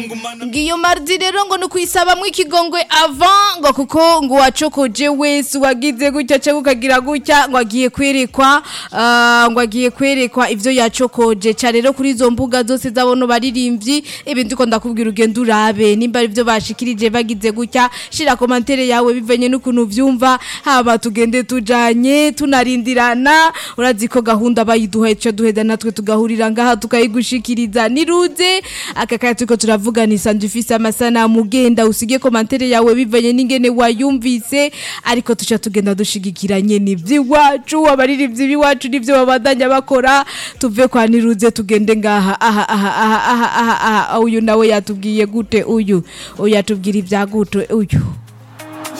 ngiyo mardi rero ngo nukwisabamwo ikigongwe avant ngo kuko ngo wacokoje wese wagize gutya cyangwa ukagira gutya ngo agiye kwerekwa ah, ngo agiye kwerekwa ivyo yacokoje ca rero kuri izo mbuga zose zabono baririmbyi ibindi ko ndakubwira ugenda urabe nimba ari byo bashikirije bagize gutya shira komantere yawe bivanye n'ukuntu vyumva haba tugende tujanye tunarindirana urazi ko gahunda bayiduhaye cyo duheda natwe tugahurira ngaha tukayigushikiriza niruze aka kaya turiko turavuganisa ndufise amasanamu ugenda usige komantere yawe bivanye n'ingene wayumvise ariko tuca tugenda dushigikiranye n'ivy'iwacu abaririmbyi b'iwacu n'ivyo babandanya bakora tuve kwa niruze tugende ngaha aha aha aha aha aha aha uyu nawe yatubwiye gute uyu uyu yatubwira ibya gute uyu